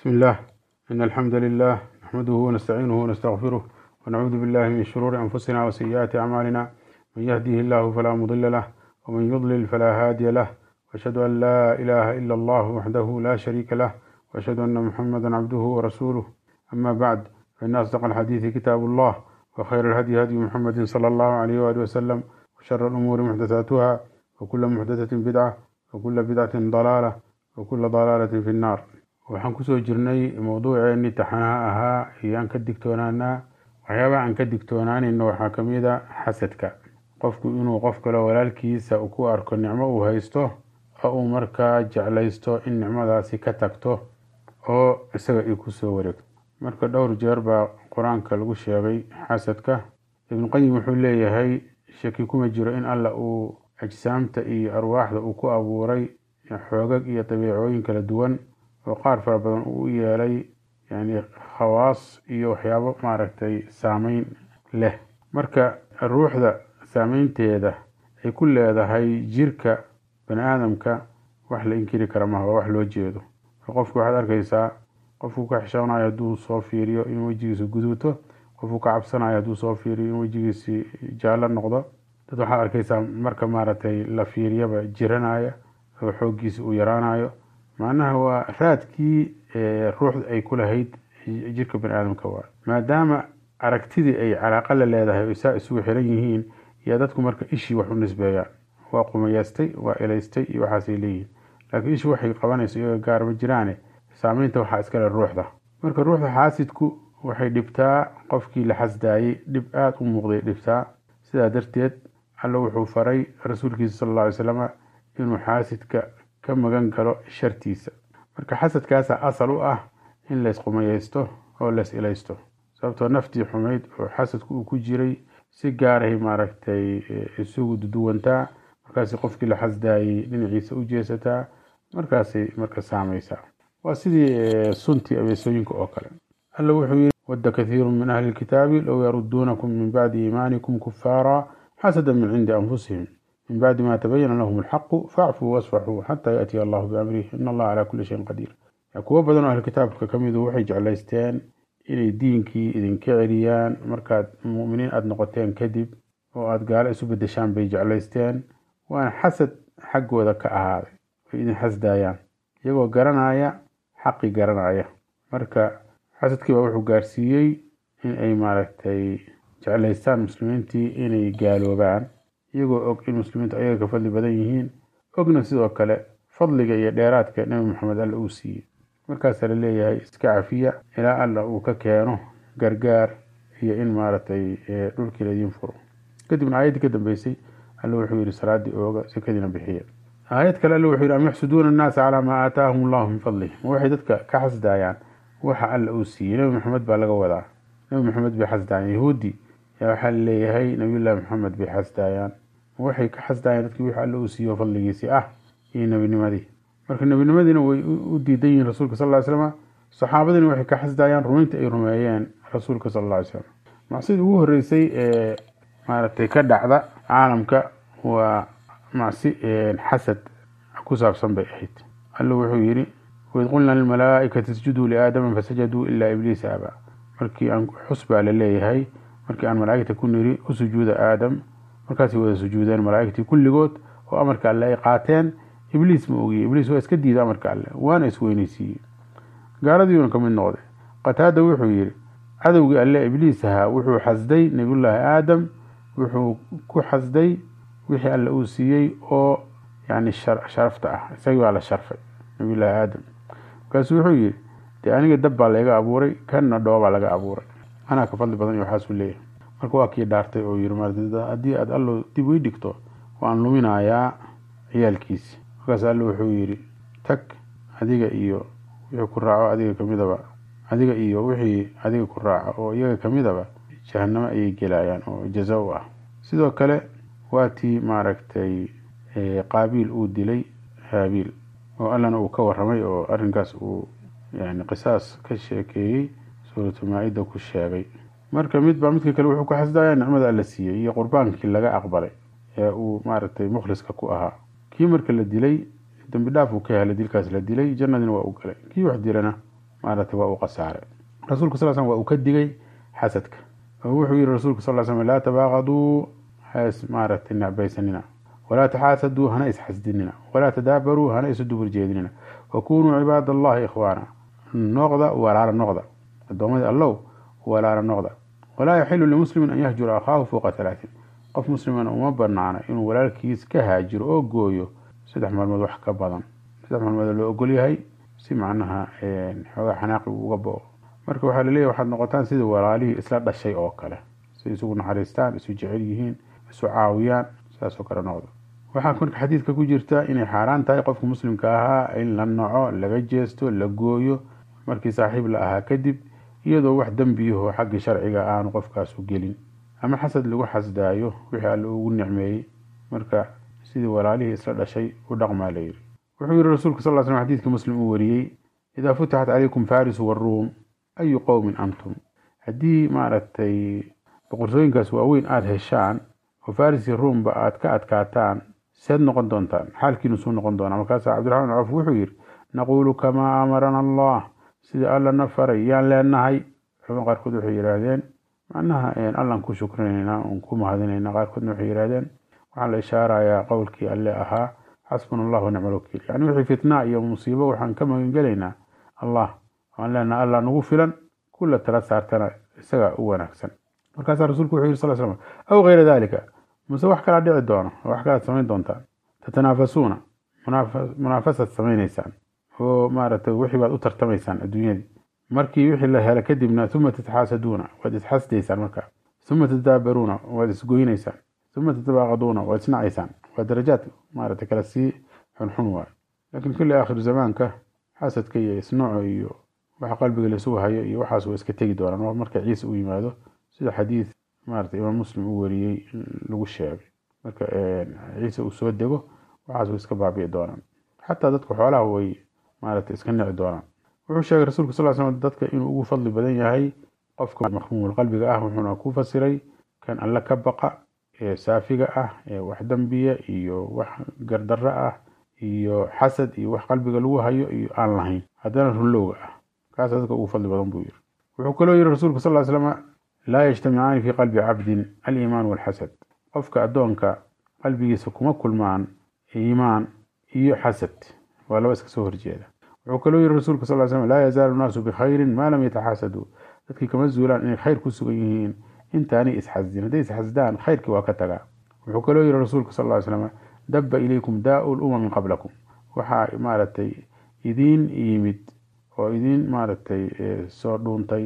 بسم الله إن الحمد لله نحمده ونستعينه ونستغفره ونعوذ بالله من شرور أنفسنا وسيئات أعمالنا من يهديه الله فلا مضل له ومن يضلل فلا هادي له وأشهد أن لا إله إلا الله وحده لا شريك له وأشهد أن محمدا عبده ورسوله أما بعد فإن أصدق الحديث كتاب الله وخير الهدي هدي محمد صلى الله عليه وآله وسلم وشر الأمور محدثاتها وكل محدثة بدعة وكل بدعة ضلالة وكل ضلالة في النار waxaan kusoo jirnay mowduuceennii taxanaha ahaa iyo aan ka digtoonaanaa waxyaabaha aan ka digtoonaanayno waxaa ka mid a xasadka qofku inuu qof kale walaalkiisa ku arko nicmo uu haysto oo uu markaa jeclaysto in nicmadaasi ka tagto oo isaga ay kusoo wareegto marka dhowr jeer baa qur-aanka lagu sheegay xasadka ibnuqayim wuxuu leeyahay shaki kuma jiro in alla uu ajsaamta iyo arwaaxda uu ku abuuray xoogag iyo dabiicooyin kala duwan oo qaar fara badan uu u yeelay yani khawaas iyo waxyaabo maaragtay saameyn leh marka ruuxda saameynteeda ay ku leedahay jirka bani aadamka wax la inkiri kara maha waa wax loo jeedo qofku waxaad arkaysaa qofku ka xishoonayo hadduu soo fiiriyo in wejigiisa guduuto qofku ka cabsanayo hadduu soo fiiriyo in wejigiisi jaallo noqdo dad waxaad arkaysaa marka maaragtay la fiiriyaba jiranaya oo xooggiisa uu yaraanayo macnaha waa raadkii ruuxda ay ku lahayd jirka bani aadamka waa maadaama aragtidii ay calaaqa la leedahay o saa isugu xiran yihiin yaa dadku marka ishii wax u nisbeeyaan waa qumayaystay waa elaystay iyo waxaasay leeyihiin laakiin ishii waxay qabanayso iyaga gaar ma jiraane saameynta waxaa iskale ruuxda marka ruuxda xaasidku waxay dhibtaa qofkii la xasdaayey dhib aada u muuqday dhibtaa sidaa darteed alla wuxuu faray rasuulkiisa sal alla alay slam inuu xaasidka ka magan galo shartiisa marka xasadkaasa asal u ah in laysqumayaysto oo lays ilaysto sababtoo naftii xumayd oo xasadku uu ku jiray si gaarahay maaragtay isugu duduwantaa markaasay qofkii la xasdaayey dhinaciisa u jeesataa markaasay marka saamaysaa waa sidii suntii abeesooyinka oo kale alla wuxuu yidhi wadda kathiiru min ahli lkitaabi low yaruduunakum min bacdi iimaanikum kufaara xasada min cindi anfusihim min bacdi ma tabayana lahum alxaqu faacfuu wasfaxuu xataa yaatiya allahu biamrih in allaha calaa kulli shayin qadiir kuwo badan oo ahli kitaabka ka midu waxay jeclaysteen inay diinkii idinka celiyaan markaad mu'miniin aada noqoteen kadib oo aada gaalo isu bedeshaan bay jeclaysteen waana xasad xaggooda ka ahaaday ay idin xasdaayaan iyagoo garanaya xaqi garanaya marka xasadkii baa wuxuu gaarsiiyey in ay maaragtay jeclaystaan muslimiintii inay gaaloobaan iyagoo og in muslimiintu ayaga ka fadli badan yihiin ogna sidoo kale fadliga iyo dheeraadka nebi maxamed alla uu siiyey markaasaa la leeyahay iska cafiya ilaa alla uu ka keeno gargaar iyo in maaragtay dhulkii laydin furo kadibna aayaddii ka dambeysay alla wuxuu yidhi salaaddii ooga sakadiina bixiya aayad kale alla wuxuu yidhi am yaxsuduuna annaasa calaa maa aataahum allahu min fadlih ma waxay dadka ka xasdaayaan waxa alla uu siiyey nebi maxamed baa laga wadaa nebi maxamed bay xasdaayaan yahuudi yaa waxaa la leeyahay nabiyullaahi maxamed bay xasdaayaan waxay ka xasdaayaan dadkii wixii alla uu siiyo fadligiisii ah iyo nebinimadii marka nebinimadiina way u diidan yihiin rasuulka sal ly slama saxaabadiina waxay ka xasdaayaan rumaynta ay rumeeyeen rasuulka sal lla ly slam macsidii ugu horreysay ee maaragtay ka dhacda caalamka waa macsi xasad ku saabsan bay ahayd alla wuxuu yidhi waid qulna lilmalaa'ikati isjuduu liaadama fasajaduu ilaa ibliisa aba markii aan xus baa la leeyahay markii aan malaa'igta ku niri u sujuuda aadam markaasay wada sujuudeen malaa'igtii kulligood oo amarka alle ay qaateen ibliis ma ogiye ibliis waa iska diiday amarka alle waana isweyneysiiyey gaaladiiuna ka mid noqday qataada wuxuu yidhi cadowgii alle ibliis ahaa wuxuu xasday nebiyullaahi aadam wuxuu ku xasday wixii alle uu siiyey oo yani sharafta ah isagii baa la sharfay nebiyullaahi aadam markaasuu wuxuu yidhi dee aniga dab baa layga abuuray kanna dhoobaa laga abuuray anaa ka fadli badan iyo waxaasuu leeyahay marka waa kii dhaartay oo yiri haddii aad allo dib ii dhigto waan luminayaa ciyaalkiisi markaas allo wuxuu yidhi tag adiga iyo wixii ku raaco adiga kamidaba adiga iyo wixii adiga ku raaco oo iyaga kamidaba jahanamo ayay gelayaan oo jaza u ah sidoo kale waa tii maaragtay qaabiil uu dilay haabiil oo allana uu ka waramay oo arrinkaas uu yani qisaas ka sheekeeyey suuratu maa-ida ku sheegay marka midbaa midka kale wuxuu ku xasdayaa nicmada alla siiyey iyo qurbaankii laga aqbalay ee uu maaragtay mukhliska ku ahaa kii marka la dilay dembi dhaaf uu ka helay dilkaas la dilay jannadina waa u galay kii wax dilana maaragtay waa uu khasaaray rasuulka sal slam waa uu ka digay xasadka oo wuxuu yihi rasuulka sal slam laa tabaaqaduu has maaragtay necbaysanina walaa taxaasaduu hana isxasdinina walaa tadaabaruu hana isu dubur jeedinina wakunuu cibaad allahi ikhwaana noqda walaala noqda addoomadii allow walaala noqda walaa yaxilu limuslimin an yahjura akhaahu fowqa halaatin qof muslimana uma banaana inuu walaalkiis ka haajiro oo gooyo saddex maalmood wax ka badan saddex maalmood loo ogol yahay si macnaha xoogaa xanaaqi uga bo-o marka waxaa laleeyahy waxaad noqotaan sidii walaalihii isla dhashay oo kale si isugu naxariistaan isu jecel yihiin isu caawiyaan saasoo kale noqdo waxaa marka xadiidka ku jirta inay xaaraan tahay qofka muslimka ahaa in la naco laga jeesto la gooyo markii saaxiib la ahaa kadib iyadoo wax dembiyaho xagga sharciga aanu qofkaasu gelin ama xasad lagu xasdaayo wixii alle ugu nicmeeyey marka sidii walaalihii isla dhashay u dhaqmaa la yidhi wuxuu yihi rasuulka sal l slam xadiidkii muslim uu wariyey idaa futixat calaykum farisu waruum ayu qowmin antum haddii maaragtay boqortooyinkaas waaweyn aada heshaan oo faris iyo ruumba aada ka adkaataan seed noqon doontaan xaalkiinu suu noqon doonaa markaasaa cabdiraxmaan cawf wuxuu yidhi naquulu kamaa amarana allah sida allana faray yaan leenahay culamada qaarkood waxay yidhaahdeen macnaha allaan ku shukrinayna un ku mahadinayna qaarkoodna waxay yidhahdeen waxaa la ishaarayaa qowlkii alle ahaa xasbuna allah wanicma alwakiil yani wixii fitnaa iyo musiibo waxaan ka magangelaynaa allah waan leenaha allah nagu filan kula tala saartana isaga u wanaagsan markaasaa rasuulku wuxuu yiri sal slam aw kayra dalika mase wax kalaa dhici doono wax kalaad samayn doontaan tatanaafasuuna munaafasad samaynaysaan oo maaragtay wixii baad u tartamaysaan adduunyadii markii wixii la hela kadibna uma tataxaasaduuna waad isxasdaysaan markaa uma tadaabaruuna waad isgoynaysaan uma tatabaaqaduuna waad isnacaysaan waa darajaad maaragtay kala sii xunxun waayo laakiin kulli aakhiru zamaanka xasadka iyo isnaco iyo waxa qalbiga laisugu hayo iyo waxaas waa iska tegi doonaan marka ciise u yimaado sida xadiid maarata imaam muslim uu wariyey lagu sheegay marka ciise uu soo dego waxaas way iska baabi'i doonaan xataa dadka xoolaha way maarata iska nici doonaan wuxuu sheegay rasuulka sal slam dadka inuu ugu fadli badan yahay qofka makhmuumul qalbiga ah wuxuuna ku fasiray kan alle ka baqa ee saafiga ah ee wax dembiya iyo wax gardarro ah iyo xasad iyo wax qalbiga lagu hayo iyo aan lahayn haddana runlowga ah kaasa dadka ugu fadli badan buu yiri wuxuu kaloo yiri rasuulka sal ly slam laa yajtamicaani fii qalbi cabdin aliimaan walxasad qofka addoonka qalbigiisa kuma kulmaan iimaan iyo xasad waa laba iska soo horjeeda wuxuu kaloo yiri rasuulka sal slam laa yazaalu naasu bikhayrin maa lam yataxaasaduu dadkii kama zuulaan inay khayr ku sugan yihiin intaanay isxasdin hadday isxasdaan khayrkii waa ka tagaa wuxuu kaloo yiri rasuulka sal ly slam dabba ilaykum daau lumami qablakum waxaa maaragtay idiin yimid oo idiin maaragtay soo dhuuntay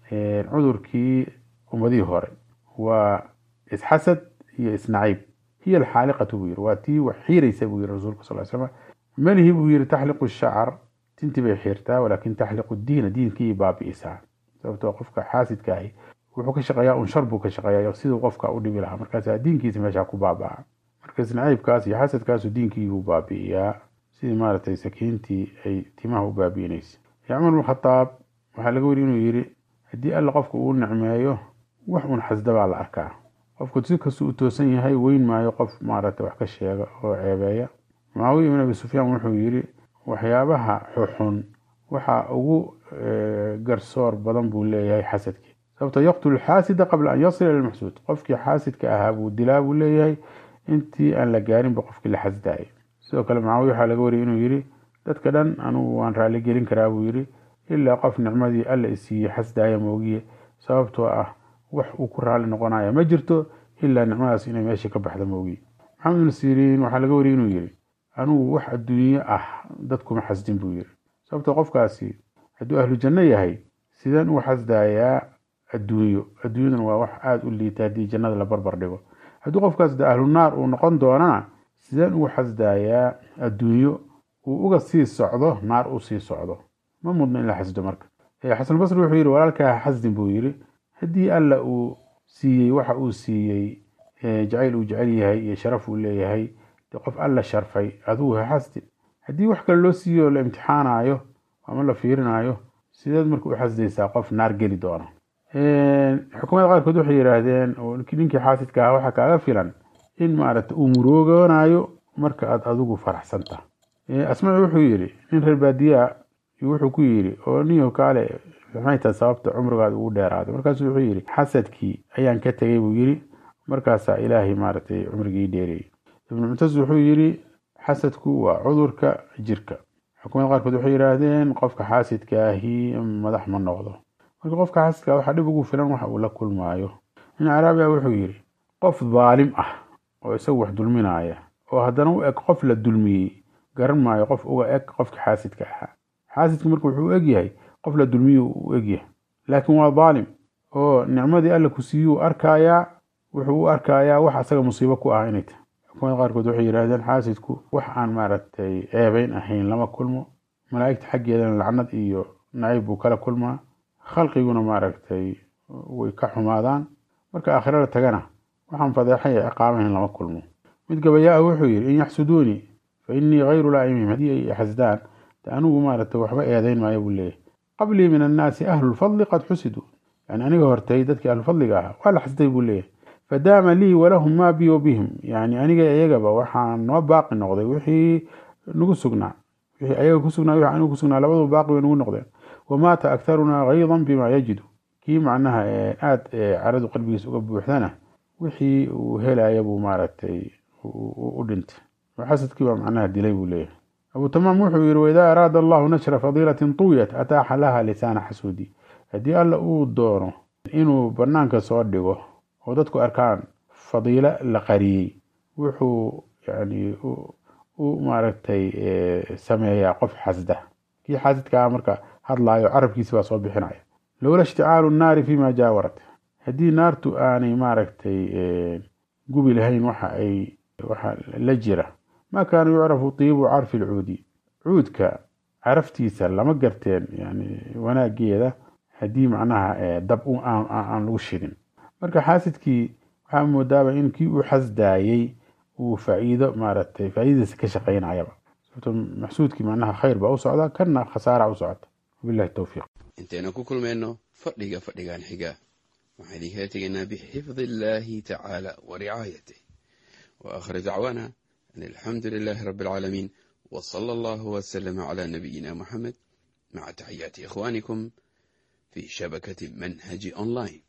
cudurkii ummadihii hore waa isxasad iyo isnaciib hiya alxaaliqatu buu yiri waa tii wax xiiraysa buu yiri rasuulka sal slam malihi buu yiri taxliqu shacar tintii bay xiirtaa walaakin taxliqu diina diinkii baabi'isaa sababtoo qofka xaasidka ahi wuxuu ka shaqeeyaa un shar buu ka shaqeeyaa siduu qofka u dhibi lahaa markaasaa diinkiisa meeshaa ku baabaa marka isnaciibkaas iyo xasadkaasu diinkiibuu baabi'iyaa sidii maaragtay sakiintii ay timaha u baabi'inaysa cumar bn khataab waxaa laga weri inuu yiri haddii alla qofka uu nicmeeyo wax un xasda baa la arkaa qofku si kastuu u toosan yahay weyn maayo qof maaragtay wax ka sheega oo ceebeeya mucaawiya ibn abi sufyaan wuxuu yiri waxyaabaha xuxun waxa ugu garsoor badan buu leeyahay xasadkii sababto yaqtulu xaasida qabla an yasila ila lmaxsuud qofkii xaasidka ahaa buu dilaa buu leeyahay intii aan la gaarinba qofkii la xasdaayay sidoo kale mucaawiya waxaa laga wariyay inuu yiri dadka dhan anugu waan raali gelin karaa buu yiri ilaa qof nicmadii alla isiiyey xasdaaya moogiye sababtoo ah wax uu ku raali noqonaya ma jirto ilaa nicmadaas inay meeshii ka baxda moogiye maxamed ibnu siriin waxaa laga wariyay inuu yiri anugu wax adduunye ah dadkuma xasdin buu yiri sababtoo qofkaasi hadduu ahlu janno yahay sideen uu xasdaayaa adduunyo adduunyaduna waa wax aada u liita haddii jannada la barbar dhigo haddii qofkaas de ahlu naar uu noqon doonana sideen ugu xasdaayaa adduunyo uu uga sii socdo naar u sii socdo ma mudno in la xasdo marka xasanbasri wuxuu yidhi walaalkaa xasdin buu yidhi haddii alla uu siiyey waxa uu siiyey jacayl uu jecel yahay iyo sharaf uu leeyahay de qof alla sharfay adugu ha xasdin haddii wax kale loo siiyo la imtixaanayo ama la fiirinayo sideed marka u xasdaysaa qof naar geli doona xukuumada qaarkood waxay yidhaahdeen ninkii xaasidka ah waxaa kaaga filan in maaragta uu muroogonayo marka aad adigu faraxsan tahay asmaci wuxuu yidhi nin reer baadiyaa wuxuu ku yidhi oo niyo kaale maxay tahay sababta cumrigaada ugu dheeraaday markaasuu wuxuu yidhi xasadkii ayaan ka tegey buu yidhi markaasaa ilaahay maaragtay cumrigii dheereeyey ibnu muctas wuxuu yidhi xasadku waa cudurka jirka xukumada qaarkood waxay yidhaahdeen qofka xaasidka ahi madax ma noqdo marka qofka xaasidka waxaa dhib ugu filan waxa uu la kulmaayo nin caraabiya wuxuu yidhi qof daalim ah oo isagu wax dulminaaya oo haddana u eg qof la dulmiyey garan maayo qof uga eg qofka xaasidka ahaa xaasidka marka wuxuu u egyahay qof la dulmiye u egyahay laakiin waa daalim oo nicmadii alla ku siiyuu arkaayaa wuxuu u arkayaa wax asaga musiibo ku ah inay tahay xukumada qaarkood waxay yidhahdeen xaasidku wax aan maaragtay ceebeyn ahayn lama kulmo malaa'igta xaggeedana lacnad iyo nacayb buu kala kulmaa khalqiguna maaragtay way ka xumaadaan marka aakhiro la tagana waxaan fadeexa iyo ciqaabahayn lama kulmo mid gabayaa wuxuu yidhi in yaxsuduunii fa innii hayru laa'imihim haddii ay xasdaan de anigu maaragtay waxba eedayn maayo buu leeyahy qablii min annaasi ahlulfadli qad xusiduu yani aniga hortay dadkii ahlulfadliga ahaa waa la xasday buu leeyahay fadaama lii walahum maa bi wa bihim yani aniga iyagaba waxaa noo baaqi noqday wixii nagu sugnaa wixii ayaga ku sugnaa wixii anigu ku sugnaa labaduba baaqi bay nagu noqdeen wamaata aktarunaa haydan bima yajidu kii macnaha aada caradu qalbigiisa uga buuxdana wixii uu helaya buu maaragtay u dhintay xasadkii baa macnaha dilay buu leeyahay abu tamaam wuxuu yidhi waidaa araada allahu nashra fadiilatin tuwiyat ataaxa laha lisaana xasuudi haddii alla uu doono inuu banaanka soo dhigo oo dadku arkaan fadiilo la qariyey wuxuu yani u maaragtay sameeyaa qof xasda kii xasidkaa marka hadlaayo carabkiisi baa soo bixinaya lowla ishticaalu nnaari fima jaawarat haddii naartu aanay maaragtay gubi lahayn waxa ay waxa la jira ma kaana yucrafu tiibu carfi lcuudi cuudka caraftiisa lama garteen yani wanaageeda haddii macnaha dab aan lagu shidin marka xaasidkii waxaa moodaaba in kii uu xasdaayey uu faa'iido maaragtay faa'iidadiisa ka shaqaynayaba sababto maxsuudkii macnaha khayr baa u socda kana khasaara u socota wabillahi towfiiq intaynu ku kulmayno fadhiga fadhigan xiga waxaan idinkala tegaynaa bixifdi illaahi tacaala wa ricaayatih wa aakhir dacwaana an alxamdu lilaahi rabbi alcaalamiin wa sala allahu wasalama calaa nabiyina muxamed maca taxiyaati ikhwaanikum fi shabakati manhaji online